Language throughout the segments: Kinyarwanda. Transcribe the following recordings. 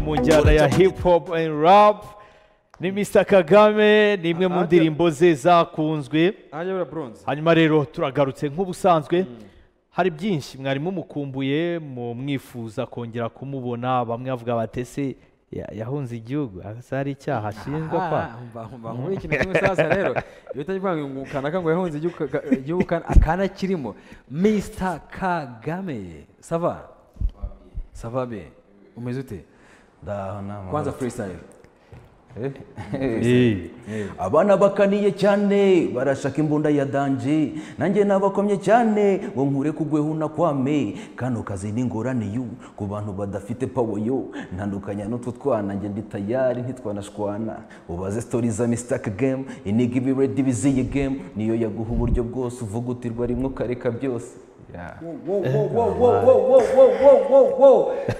mu njyana ya hip hop and rap ni Mr Kagame ni imwe mu Ajya- ndirimbo ze zakunzwe ahanyobora bronze hanyuma rero turagarutse nk'ubusanzwe hari byinshi mwari mumukumbuye mu mwifuza kongera kumubona bamwe bavuga batese yahunze igihugu asa hari icyaha ashinjwa kwa muri ikintu kimwe sasa rero iyo utari kuvuga ngo kanaka ngo yahunze igihugu ka- igihugu kana- akana kirimo mr kagame sava sava be umeze ute Ndaho ni amahoro. kwanza freestyle Eh. abana bakaniye cyane barashaka imbunda ya danje nanjye nabakomye cyane ngo nkure kugweho na kwame kano kazi ni ingorane yu ku bantu badafite pawo yo ntandukanya n'utu twana njye ndi tayari ntitwanashwana ubaze sitori za misitake gemu iniga ibiredi biziye gemu niyo yaguha uburyo bwose uvugutirwa rimwe ukareka byose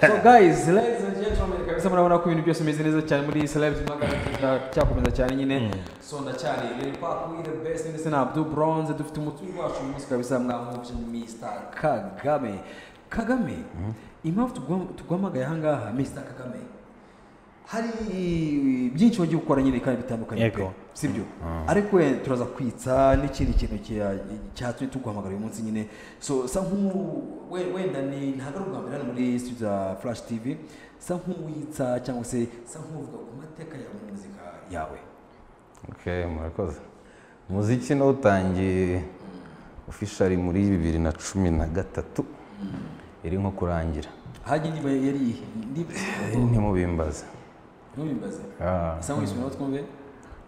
so guys ladies and gentlemen kabisa murabona ko ibintu byose bimeze neza cyane muri celebs magana cyakomeza cyane nyine so ndacyari rero pakuwi the best ndetse na abdu bronze dufite umutungo wacu uyu munsi kabisa mwamuje mr kagame kagame impamvu tuguham- tuguhamagaye ahangaha mr kagame hari byinshi wagiye gukora nyine kandi bitandukanye pe Yego. sibyo ariko eh, turaza kwitsa n'ikindi kintu cya- cyatumye tuguhamagara uyu munsi nyine so sa nk'u- we- wenda ni ntabwo ari ubwa mbere hano muri studio za flash tv sa nk'uwitsa cyangwa se sa nk'uvuga ku mateka ya muzika yawe Okay, murakoze umuziki nawutangiye ofishari muri bibiri na cumi na gatatu iri nko kurangira hajya indiba yari iyihe Indiba- ntimubimbaze ntubimbaze Ah. sa nk'uyisumira twumve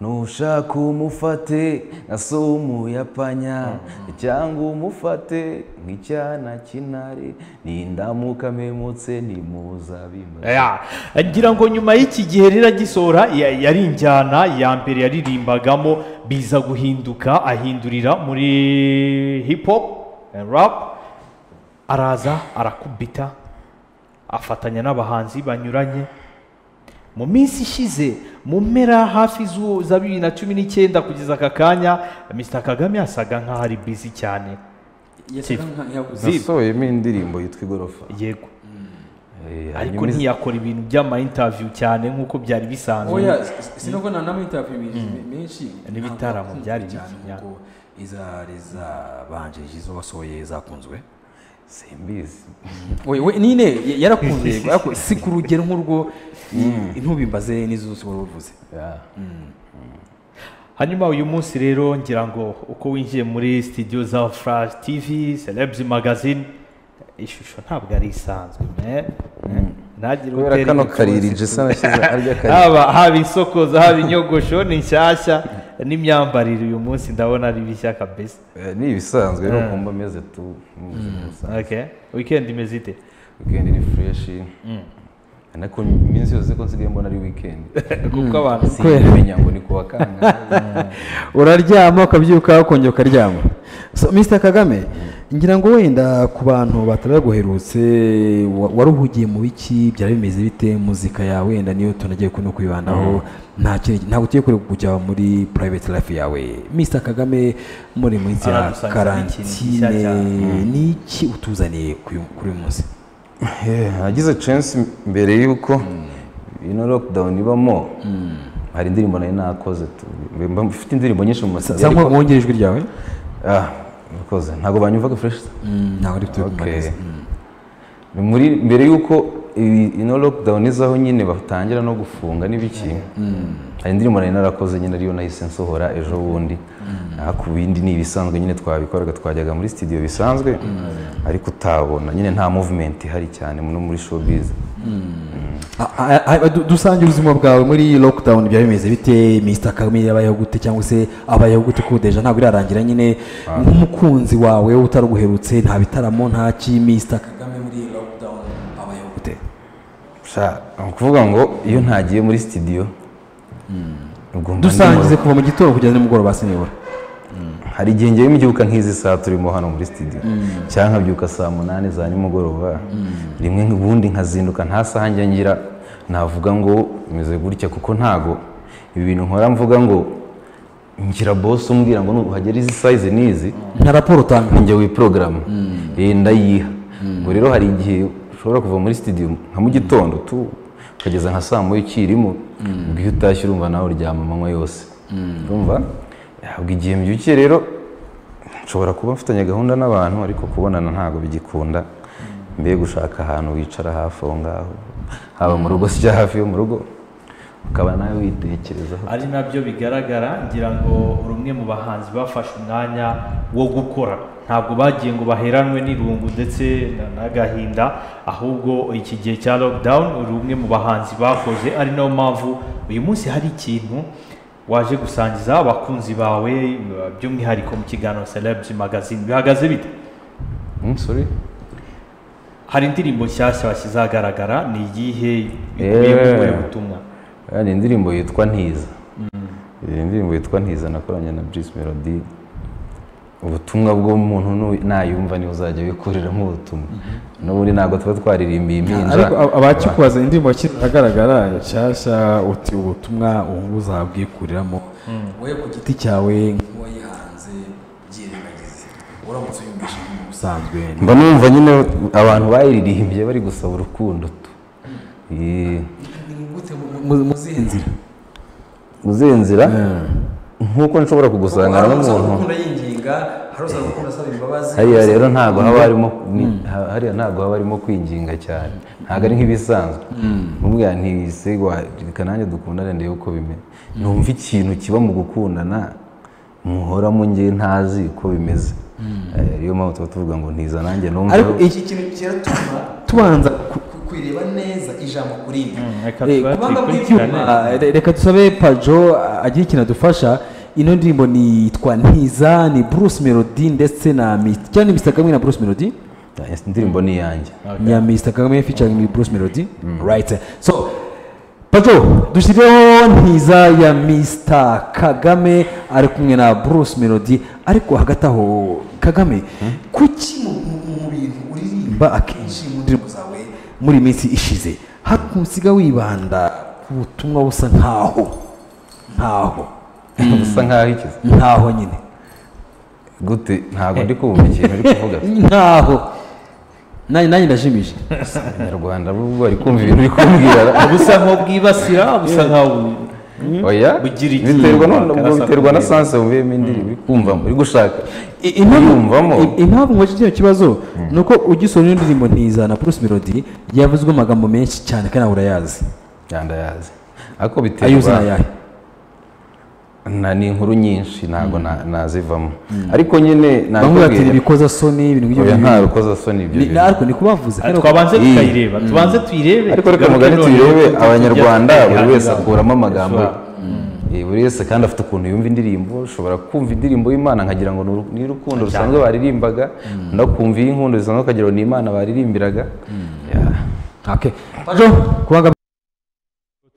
nushaka umufate nka so w'umuyapanya cyangwa umufate nk'icyana cy'intare nindamuka memutse nimuzabimbaze Ya, ngira ngo nyuma y'iki gihe rero agisohora ya- yari injyana ya mbere yaririmbagamo biza guhinduka ahindurira muri hip hop and rap araza arakubita afatanya n'abahanzi banyuranye mu minsi ishize mu mpera hafi z'u- za bibiri na cumi n'icyenda kugeza aka kanya Mr Kagame yasaga nk'aho ari busy cyane yasaga nk'ayabuze nasohoyemo indirimbo yitwa igorofa yego Eh, ariko hanyuma iz- ntiyakora ibintu by'ama interview cyane nk'uko byari bisanzwe oya sinubwo nta n'amainterview menshi N'ibitaramo byari bike, cyane ya. nk'uko izari zabanjirije izo wasohoye zakunzwe simbizi we we nine y- yarakunze yego ariko si ku rugero nk'urwo i- ntubimbaze n'izo zose wari uvuze Yeah. hanyuma uyu munsi rero ngira ngo uko winjiye muri studio za flash tv celebs magazine ishusho ntabwo ari isanzwe me ntagire kubera utera kano imipfunsi. kariri jesa nashyize harya kariri haba haba isokoza haba inyogosho ni nshyashya n'imyambarire uyu munsi ndabona ari bishya kabisa Eh, ni ibisanzwe rero kumba ameze tu mu buzima busanzwe. okay weekend imeze ite weekend ni fresh ariko iminsi yose ko nsigaye mbona ari weekend kuko abantu simenya ngo ni kuwa kangahe uraryama ukabyuka ukongera ukaryama so mr kagame ngira ngo wenda ku bantu bataraguherutse wa- wari uhugiye mu biki byari bimeze bite muzika yawe wenda niyo tunagiye no kuyibandaho nta kindi- ntabwo ugiye kure kujya muri private life yawe mr kagame muri munsi ya Aradusangiza ikintu gishya karantine cyane. ni iki utuzaniye kuri kuri uyu munsi nagize chance mbere y'uko ino lockdown ibamo hari indirimbo nari nakoze tu mba mfite indirimbo nyinshi mu za masezerano nko wongera ijwi ryawe ah murakoze ntabwo banyumvaga fresh se? ntabwo ari byo Okay. Ni muri mbere y'uko iyi- ino lockdown izaho nyine batangira no gufunga n'ibiki hari indirimbo nari narakoze nyine ariyo nahise nsohora ejo bundi naho ku bindi ni ibisanzwe nyine twabikoraga twajyaga muri studio bisanzwe ariko utabona nyine nta movement ihari cyane no muri showbiz A- a- a- du- dusange ubuzima bwawe muri lockdown byari bimeze bite Mr Kagame yabayeho gute cyangwa se abayeho gute ko deja ntabwo irarangira nyine nk'umukunzi wawe utaruguherutse nta bitaramo nta ki Mr Kagame muri iyi lockdown abayeho gute Sha, ni ukuvuga ngo iyo ntagiye muri studio ubwo mba ndi dusangize mu- kuva mu gitondo kugeza nimugoroba sinibura hari igihe ngewe mbyuka nk'izi saa turimo hano muri studio cyangwa nkabyuka saa munani za nimugoroba rimwe ubundi nkazinduka nta saha njya ngira navuga ngo bimeze gutya kuko ntago ibi bintu nkora mvuga ngo ngira boss umbwira ngo nuhagera izi size n'izi nta raporo utanga njye wiporogaramu ndayiha ubwo rero hari igihe ushobora kuva muri studio nka mu gitondo tu ukageza nka saa moya ukirimo ubwo iyo utashye urumva nawe uryama amanywa yose urumva ubwo igihe mbyukiye rero nshobora kuba mfitanye gahunda n'abantu ariko kubonana ntabwo bigikunda mbega gushaka ahantu wicara hafi aho ngaho haba mu rugo sijya hafi yo mu rugo ukaba nawe witekerezaho ari nabyo bigaragara ngira ngo rumwe mu bahanzi bafashe umwanya wo gukora ntabwo bagiye ngo baheranwe n'irungu ndetse na- n'agahinda ahubwo iki gihe cya lockdown rumwe mu bahanzi bakoze ari nayo mpamvu uyu munsi hari ikintu waje gusangiza abakunzi bawe by'umwihariko mu kiganiro celebrity magazine bihagaze bite Hmm, sorry. hari indirimbo nshyashya washyize ahagaragara ni iyihe Eh. ikubiyemo ubutumwa Ah, ni indirimbo yitwa ntiza iyi ndirimbo yitwa ntiza nakoranye na Bruce Melody ubutumwa bw'umuntu nu- nayumva niwe uzajya wikoreramo ubutumwa n'ubundi ntabwo tuba twaririmbiye impinja ariko abakikubaza indirimbo yashyize ahagaragara nshyashya uti ubutumwa ubu uzabwikuriramo wowe ku giti cyawe nk'uwayihanze byirengagize uramutse uyumvisha umuntu usanzwe mba numva nyine abantu bayiririmbye bari gusaba urukundo tu Eh, ni gute mu- mu- muzihe nzira mu zihe nzira nk'uko nshobora kugusangana Hari usaba n'umuntu gukunda yinginga hari usaba gukunda asaba imbabazi hariya rero ntabwo haba harimo ni- ha- hariya ntabwo haba harimo kwinginga cyane ntabwo ari nk'ibisanzwe umubwira ntiyisigwa reka nanjye dukundane ndebe uko bimeze numva ikintu kiba mu gukundana muhora mu ngewe ntazi uko bimeze Eh, ariyo mpamvu tuba tuvuga ngo ntiza nanjye numva ariko iki kintu kiratuma tubanza ku- ku- kwireba neza ijambo kuri ibi reka Eh, tuba kubanga tuyikurikirane. bw'ibyuma, eh, reka dusabe pajo ah, agira ikintu adufasha ino ndirimbo ni yitwa ntiza ni bruce melody ndetse na Mr. cyangwa ni mr kagame na bruce melody Eh, indirimbo ni iyanjye ya mr kagame featuring ni bruce melody right so pajo dushyireho ntiza ya mr kagame ari kumwe na bruce melody ariko hagati aho kagame kuki mu- mu- mu bintu uririmba akenshi mu ndirimbo zawe muri iyi minsi ishize hakunsiga wibanda ku butumwa busa nkaho nkaho bisa nkaho ikize nkaho nyine gute ntabwo ndi kumva ikintu uri kuvuga nkaho nanjye nanjye ndajimije abanyarwanda bo bari kumva ibintu uri kumbwira busa nk'ubwibasira busa nk'aho oya Bugira iki? biterwa no- Karasa biterwa na kumureba. sanse wumviyemo indirimbo uri kumvamo uri gushaka I- impamvu- Yiyumvamo. i- impamvu nkoze kino kibazo ni uko ugisoma ino ndirimbo ntiza na Bruce Melody yavuzwe amagambo menshi cyane kandi nawe urayazi yanda yazi ariko ayo uzi ni biterwa ayahe na ni inkuru nyinshi ntabwo na- nazivamo ariko nyene bamwe nabikubwiye. batera ibikozasoni ibintu nk'ibyo Oya, ngibyo. nta rukozasoni ibyo Ni- bintu. ariko ni kubavuze Ati, kandi twabanze Iyi. tukayireba tubanze tuyirebe ariko reka Tugaruke mugane noneho turebe tujye abanyarwanda tujya buri wese twihangira. akuramo amagambo Yes, Eh, buri wese kandi afite ukuntu yumva indirimbo ushobora kumva indirimbo y'imana nkagira ngo ni uru- ni urukundo rusanzwe baririmbaga undi akumva iy'inkundo zisanzwe akagira ngo ni imana baririmbiraga Yeah. Okay. Pajo, kubanga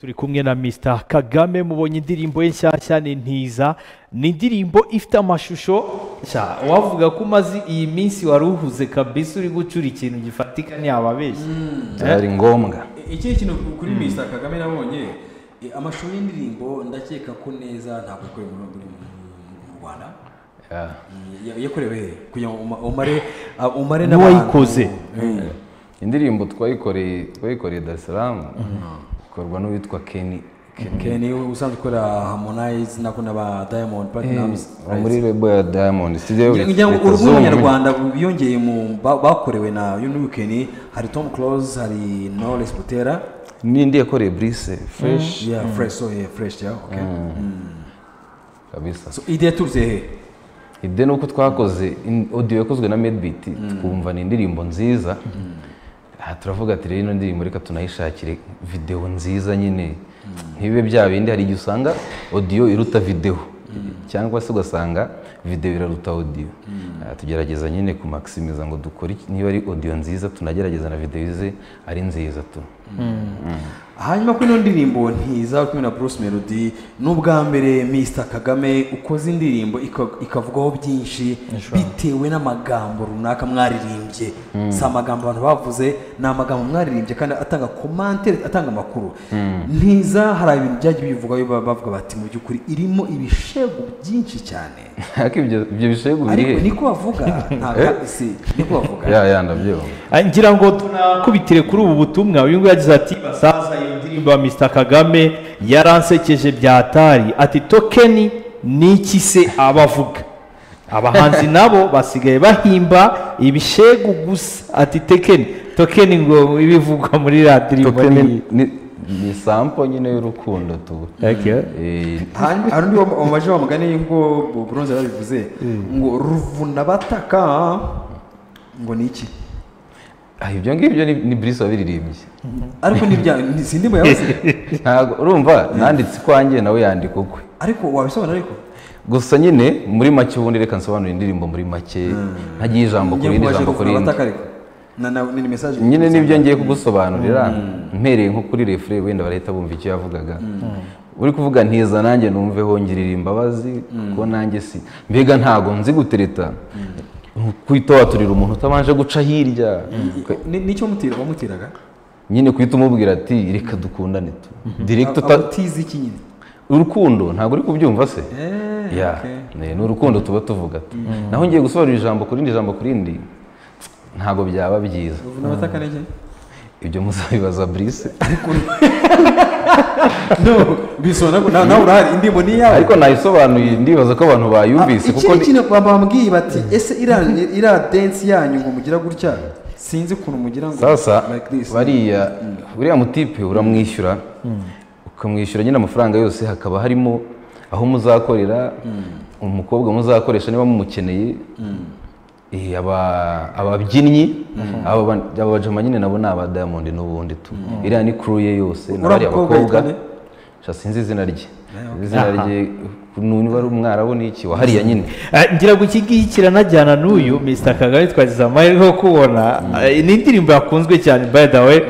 turi kumwe na Mr Kagame mubonye indirimbo ye nshyashya ni ntiza ni indirimbo ifite amashusho nshya wavuga ko umaze iyi minsi wari uhuze kabisa uri gucura ikintu gifatika ntiyababeshya byari ngombwa iki kintu kuri Mr Kagame nabonye eh, amashusho y'indirimbo ndakeka ko neza ntabwo ikore mu mu- mu- mu Rwanda Yeah. Ya- yakorewe hehe? kugira ngo uma- umare ah, umare N'uwayikoze. Mm. indirimbo twayikoreye twayikoreye Dar es Salaam ikorwa n'uwitwa Kenny Ken ni we usanzwe ukora Harmonize nako n'aba Diamond Platnumz wo muri lebo ya Diamond studio ngira ngo uruhu rw'abanyarwanda biyongeye mu ba- bakorewe na Union Weekend hari Tom Close hari Knowless Butera n'indi yakoreye Brice fresh yeah fresh so yeah fresh yeah okay kabisa so ide yaturutse he ide nuko twakoze in- audio yakozwe na Medbeat twumva ni indirimbo nziza aha turavuga ati rero ino ndirimbo reka tunayishakire video nziza nyine ntibibe bya bindi hari igihe usanga audio iruta video cyangwa se ugasanga video iraruta audio Ah, tugerageza nyine kumaximiza ngo dukore iki- niba ari audio nziza tunagerageza na video ze ari nziza tu hanyuma kuri ino ndirimbo ntiza uri kumwe na Bruce Melody n'ubwa mbere Mr Kagame ukoze indirimbo ika- ikavugwaho byinshi bitewe n'amagambo runaka mwaririmbye si amagambo abantu bavuze ni amagambo mwaririmbye kandi atanga komantere atanga amakuru ntiza hari ibintu byagiye bivugwaho ba- bavuga bati mu by'ukuri irimo ibishego byinshi cyane ariko ibyo ibyo bishego birihe ariko niko bavuga ntabwo si niko bavuga ya ya ndabyumva Ah, ngira ngo tunakubitire kuri ubu butumwa uyu nguyu yagize ati basaza iyo ndirimbo wa mr kagame yaransekeje byatari ati tokeni ni iki se abavuga abahanzi nabo basigaye bahimba ibishegu gusa ati tekeni tokeni ngo ibivugwa muri radiyo tokeni ni- ni sampo nyine y'urukundo tu Eh, hari hari undi wa- wamaje wa mugani ngo buronze yarabivuze ngo ruvuna bataka ngo ni iki ah, ibyo ngibyo ni ni Bruce wabiririmbye ariko ni ibya ni- sindi muyabuze ntabwo urumva nanditse ikwanjye nawe yandika ukwe ariko wabisobanura ariko gusa nyine muri make ubundi reka nsobanura indirimbo muri make ntagiye ijambo ku Ngiye rindi kubaje jambo ku ruvuna rindi bataka ariko na na ni message nyine nibyo ngiye kugusobanurira mpereye nko kuri refure wenda barahita bumva icyo yavugaga uri kuvuga ntiza nanjye numve hongirira imbabazi kuko nanjye si mbega ntago nzi gutereta kwita waturira umuntu utabanje guca hirya Ka- ni nicyo mutira wamutiraga nyine kwita umubwira ati reka dukundane tu direkita uta- utizi iki nyine urukundo ntabwo uri kubyumva se Eh, Ya, okay. ne- ni urukundo tuba tuvuga tu naho ngiye gusobanura ijambo ku rindi jambo ku rindi ntabwo byaba byiza ruvuna bataka ni iki ibyo muzabibaza brise no bisobanura ko nawe nawe urahari indirimbo ni iyawe ariko nayisobanuye ndibaza ko abantu bayumvise kuko ikindi ni- kintu bambabwiye bati ese iriya iriya densi yanyu ngo mugira gutya sinzi ukuntu mugira ngo sasa like this. bariya buriya mutipe uramwishyura ukamwishyura nyine amafaranga yose hakaba harimo aho muzakorera umukobwa muzakoresha niba mumukeneye Eh, aba- ababyinnyi aba ba- aba bajama nyine nabo ni aba diamond n'ubundi tu iriya ni crew ye yose Uriya n'abariya mukobwa bakobwa yitwa sha sinzi izina rye izina rye nuni wari umwarabu n'iki wahariya nyine Ah, ngira ngo iki ngiki kiranajyana n'uyu mr kagame twagize amahirwe yo kubona Ah, ni indirimbo yakunzwe cyane by the way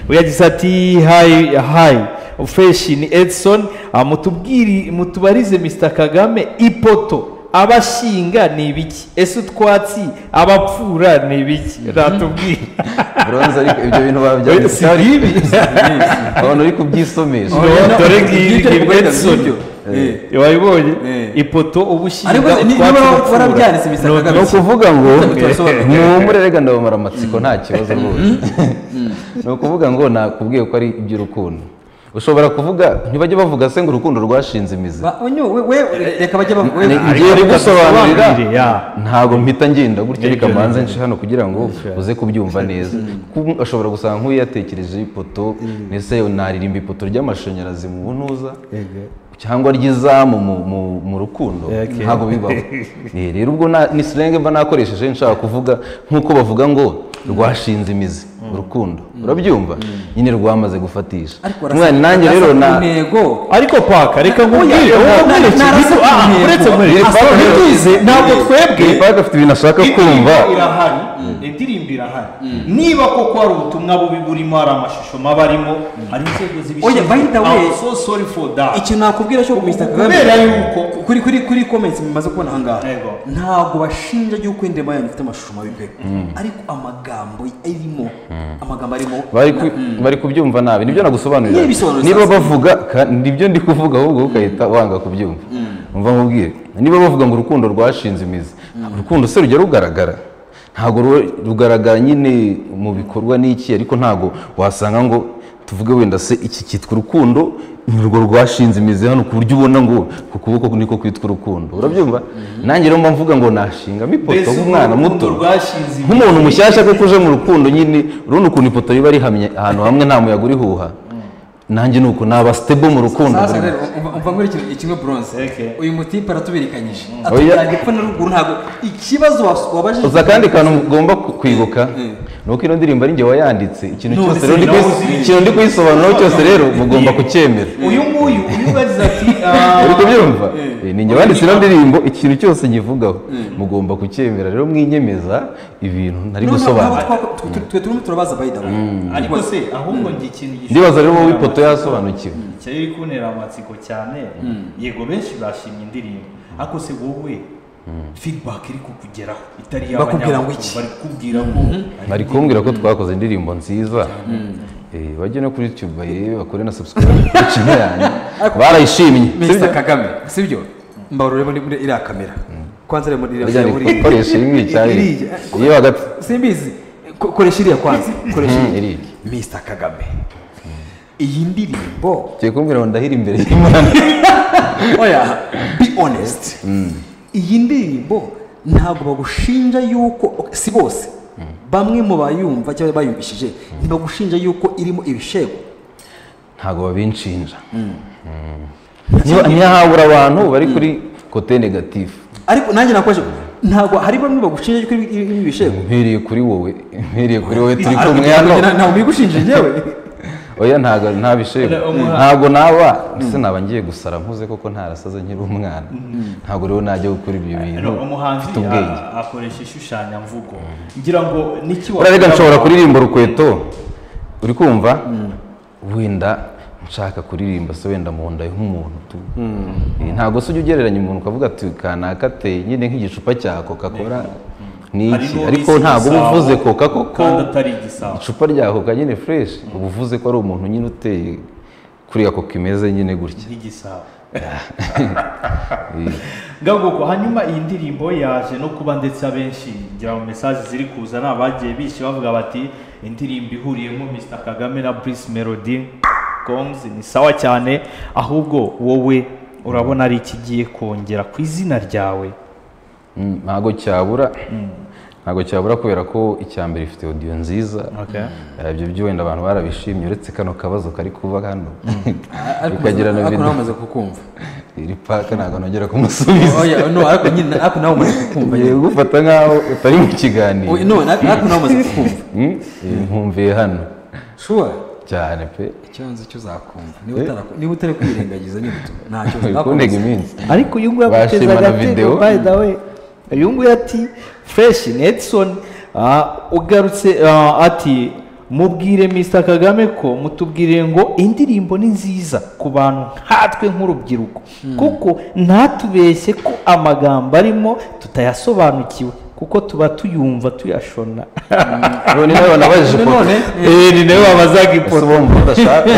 yagize ati hayi hayi feshi ni edison Ah, mutubwiri mutubarize mr kagame ipoto abashinga ni ibiki ese utwatsi abapfura ni ibiki natubwira bronze ariko ibyo bintu babyanditse bibi abantu uri kubyisomesha Oh, yeah, no, dore ibyo ngiyi byo ngiyi byo Edson. byo. Eh. wayibonye Eh. ipoto ubushinga Ariko ni- niba utwatsi abapfura. warabyanditse Mr. No, Kagame, ni ukuvuga ngo Turasobanura. mwumure rega ndabamara amatsiko nta kibazo rwose ni ukuvuga ngo nakubwiye ko ari iby'urukundo ushobora kuvuga ntibajye bavuga se ngo urukundo rwashinze imizi Ba- onyo, we- we- reka bajye ba- we- Ni- ariko ngiye reka kugusobanurira dusobanurire, ya. ntabwo mpita ngenda gutya reka Nibyo, mbanze nce hano kugira ngo uze kubyumva neza Kuko ashobora gusanga nk'uyu yatekereje ipoto mbese naririmba ipoto ry'amashanyarazi mu buntuza cyangwa ry'izamu mu- mu- mu rukundo ntabwo bibaho Eh, rero ubwo na- ni sirenge mba nakoresheje nshaka kuvuga nk'uko bavuga ngo rwashinze imizi urukundo urabyumva nyine rwamaze gufatisha ariko mwana arasa- nanjye arasa rero ku na ntego ariko paka reka nkubwire Oya, wowe na- nkwereke na- ikintu- na- ah, na- uretse na- nkwereke na- Paka, na- ntituzi, ntabwo twebwe Park afite ibintu ashaka kumva indirimbo irahari indirimbo irahari niba koko hari ubutumwa bubi burimo hari amashusho maba arimo hari inzego zibishinzwe Oya, by the way, I'm so sorry for that ikintu nakubwira cyo Mr. Kagame kubera yuko kuri kuri kuri comments mumaze kubona aha ngaha Yego. ntabwo bashinja yuko indirimbo yanyu ifite amashusho mabi pe ariko amagambo arimo amagambo arimo bari ku- bari kubyumva nabi nibyo nagusobanurira Niba bisobanura niba sasa. bavuga ka- nibyo ndi kuvuga ahubwo ukahita wanga kubyumva umva nkubwire niba bavuga ngo urukundo rwashinze imizi urukundo se rujya rugaragara ntabwo ru- rugaragara nyine mu bikorwa n'iki ariko ntabwo wasanga ngo tuvuge wenda se iki cyitwa urukundo ni urwo rwashinze imizi hano ku buryo ubona ngo ku kuboko niko kwitwa urukundo urabyumva nanjye rero mba mvuga ngo nashingamo ipoto mbese nk'umwana urukundo muto rwashinze imizi. nk'umuntu mushyashya kuko uje mu rukundo nyine urabona ukuntu ipoto riba rihamye ahantu hamwe nta muyaga urihuha nanjye ni uko naba sitebo mu rukundo sasa rero umva- umva nkuri ikintu kimwe bronze Okay. uyu mutipe aratubirikanyije Oya. atubwira epfo na ruguru ntabwo ikibazo was- wabajije uza kandi kantu ugomba ku- kwibuka Mm. ni uko ino ndirimbo ari njye wayanditse ikintu None cyose se rero ndi nawe kuyi- uzi. ikintu ndi kuyisobanuraho cyose rero mugomba kucyemera uyu nguyu uyu nguyu yagize ati ah, uri kubyumva Eh, ni njye wanditse ino ndirimbo ikintu cyose nyivugaho mugomba kucyemera rero mwinyemeza ibintu ntari gusobanura twe turimo turabaza by the way ariko se ahubwo ngira ikintu gishobora ndibaza rero wowe kuntera ipoto amatsiko. yasobanukiwe cyari kuntera amatsiko cyane yego benshi bashimye indirimbo ariko se wowe feedback iri kukugeraho itari Bakubwira ngo y'abanyamakuru, iki? bari kukubwira ngo bari kumbwira ko twakoze indirimbo nziza Eh, bajye no kuri youtube barebe bakore na subscribe kuri channel yanjye barayishimye Mr. Kagame sibyo mbaruremo ni muri iriya kamera kwanza rero muri iriya Bajya kamera buriya. gukoresha ibi cyari Iriya. iyo hagati simbizi Ko- koresha iriya kwanza koresha Mhm, iriya iriya. Mr. Kagame iyi ndirimbo Ugiye kumbwira ngo ndahira imbere y'Imana oya be honest iyi ndirimbo ntabwo bagushinja yuko si bose bamwe mu bayumva cyangwa bayumvishije ntibagushinja yuko irimo ibishego ntabwo babinshinja niba niba habura abantu bari kuri kote negatifu ariko nanjye nakoresha ntabwo hari bamwe bagushinja yuko irimo irimo ibishego mpereye kuri wowe mpereye kuri wowe turi Ariko kumwe ntabwo- hano ntabwo bigushinja njyewe oya ntabwo nta bishego ntabwo naba ndetse naba ngiye gusara nkuze koko ntarasaze nkiri umwana ntabwo rero najya gukora ibyo bintu umuhanzi mfite ubwenge a- akoresha ishushanyamvugo ngira ngo n'iki urarega nshobora kuririmba urukweto uri kumva wenda nshaka kuririmba se wenda mu nda nk'umuntu tu Eh, ntabwo se ujya ugereranya umuntu ukavuga ati kanaka te nyine nk'igicupa cya coca cola ni Hari iki n'uwo ariko bise ntabwo uba Igisabo, uvuze coca koko kandi atari igisabo icupa rya coca nyine fresh uba uvuze ko ari umuntu nyine uteye kuriya coca imeze nyine gutya nk'igisabo Eh, ngabwoko hanyuma iyi ndirimbo yaje no kuba ndetse abenshi ngira ngo mesaje ziri kuza ni abagiye bishe bavuga bati indirimbo ihuriyemo Mr Kagame na Bruce Melody Combs ni sawa cyane ahubwo wowe urabona ari ikigiye kongera ku izina ryawe Mm, ntabwo cyabura ntabwo cyabura kubera ko icya mbere ifite audio nziza Okay. Eh, ibyo byo wenda abantu barabishimye uretse kano kabazo kari kuba hano ariko bikagira na ariko nawe video umaze kukumva iri paka ntabwo nongera kumusubiza oya no ariko nyine ariko nawe umaze kukumva ugiye gufata nk'aho utari mu kiganiro Oya, no ariko nawe umaze kukumva Mm, eh, nkumviye hano shuwa cyane pe ikibanza cyo uzakumva niba utara- niba utari kwirengagiza nyine utu- nta kibazo bikundega iminsi ariko uyu nguyu Bashimana aguteza agatego video. by the way uyu nguyu ati fresh Nelson ah, ugarutse ah, ati mubwire Mr Kagame ko mutubwire ngo indirimbo ni nziza ku bantu nkatwe nk'urubyiruko kuko ntatubeshye ko amagambo arimo tutayasobanukiwe kuko tuba tuyumva tuyashona none nawe nabajije None- ifoto none- Eh, ni nawe wabazaga ese bumva udashaka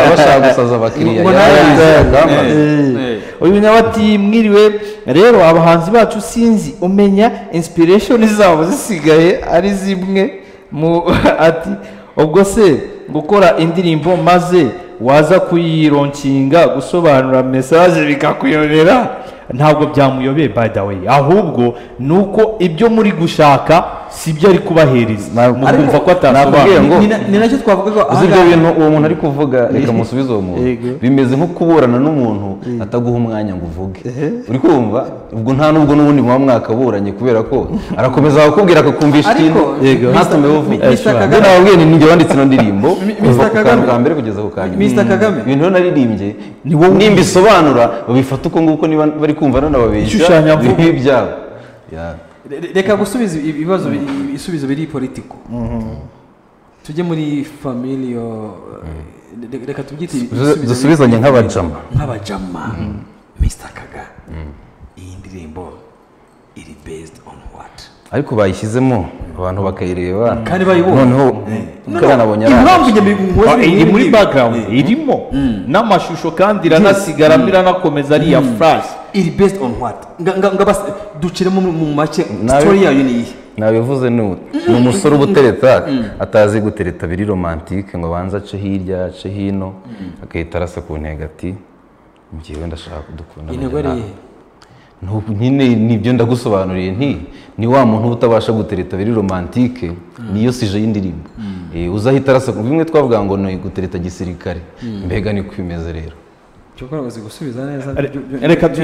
abashaka gusaza abakiriya Ngo nawe- yaba Eh. Eh, uyu nawe ati mwiriwe rero abahanzi bacu sinzi umenya inspiration zabo zisigaye ari zimwe mu ati ubwo se gukora indirimbo maze waza kuyironkinga gusobanura message bikakuyobera ntabwo byamuyobeye by the way ahubwo ni uko ibyo muri gushaka si byo ari kubahereza Ntabwo- mukumva ko nakubwiye atasobanura ngo- Ni na- ni nacyo twavuga ko uzi ibyo ahangaha- bintu uwo muntu ari kuvuga reka musubize uwo muntu Yego. bimeze nko kuburana n'umuntu ataguha umwanya ngo uvuge uri kumva ubwo nta n'ubwo n'ubundi muba mwakaburanye kubera ko arakomeza akakubwira akakumvisha Ariko, ikintu Yego. ntatume Mr. uvuga Mr. ibyo Kagame- nababwiye ni njye wanditse ino ndirimbo Mi- Mr. kuva ku kantu Kagame. ka mbere kugeza ku ka nyuma Mr. Kagame. ibintu rero naririmbye nimba isobanura babifata uko nguko niba bari kumva nanababeshya Ishushanyavugo. ni ibyabo Yeah. Re- reka gusubiza ibi- ibibazo bi- ibisubizo biri politiko tujye muri familiyo re- reka tubyite ibisubizo biri- dusubizanye nk'abajama. nk'abajama mr kaga iyi ndirimbo iri based on what ariko bayishyizemo abantu bakayireba Kandi bayibonye. noneho No, ukanabonye no, ari impamvu njye mbiguhoze Ah, iri muri background irimo n'amashusho kandi iranasigara iranakomeza ariya flash iri based on what Nga- nga- nga bas- duciremo mu- mu make Nawe- story yayo ni iyi nabivuze ni ubu ni umusore uba utereta atazi gutereta biri romantike ngo abanze ace hirya ace hino agahita arasa ku ntego ati ngewe ndashaka kudukunda intego ari iyihe Ntubu nyine nibyo ndagusobanuriye nti ni wa muntu uba utabasha gutereta biri romantike niyo sije y'indirimbo Eh, uzahita arasa ku bimwe twavuga ngo ni gutereta gisirikare mbega niko bimeze rero cyo gukora gusubiza neza Re- reka tu-